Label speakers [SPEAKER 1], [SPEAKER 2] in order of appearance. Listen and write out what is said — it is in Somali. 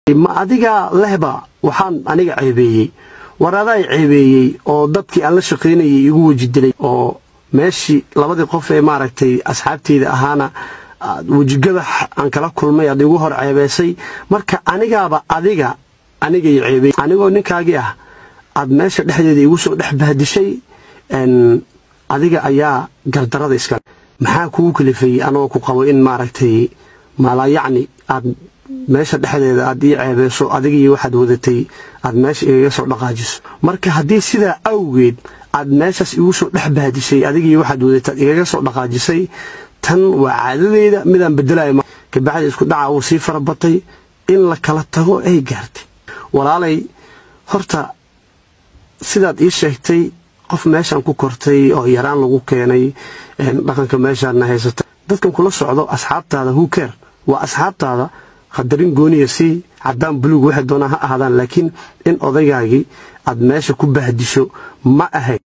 [SPEAKER 1] ma adiga lehba waxaan aniga ceebeeyey war adaa ceebeeyey oo dadkii aan la shaqaynayay igu weji dilay oo meeshii labadii qof ee maaragtay asxaabteyda ahaana wejigabax aan kala kulmay aad igu hor ceebeysay marka anigaaba adiga anigay ceebeey anigoo ninkaagii ah aad meesha dhexdeeda igu soo dhex bahdishay adiga ayaa gardarada iska maxaa kugu kalifayey anagoo ku qabo in maaragtay mala yacni aad meesha dhexdeeda aad ii ceebeyso adigii waxaad wadatay aad meesha igaga soo dhaqaajiso marka haddii sidaa awgeed aad meeshaas igu soo dhex bahdishay adigii waxaad wadatay aad igaga soo dhaqaajisay tan waa caadadeyda midaan bedelayo kabacdi isku dhaca wuu sii farabatay in la kala tago ay gaartay walaalay horta sidaad ii sheegtay qof meeshaan ku kortay oo yaraan lagu keenay dhaqanka meeshaadna haysata dadkan kula socdo asxaabtaada huker waa asxaabtaada qadarin gooniya sii cadaan buluug waxay doonaa ha ahaadaan laakiin in odaygaagii aad meesha ku bahdisho ma ahayd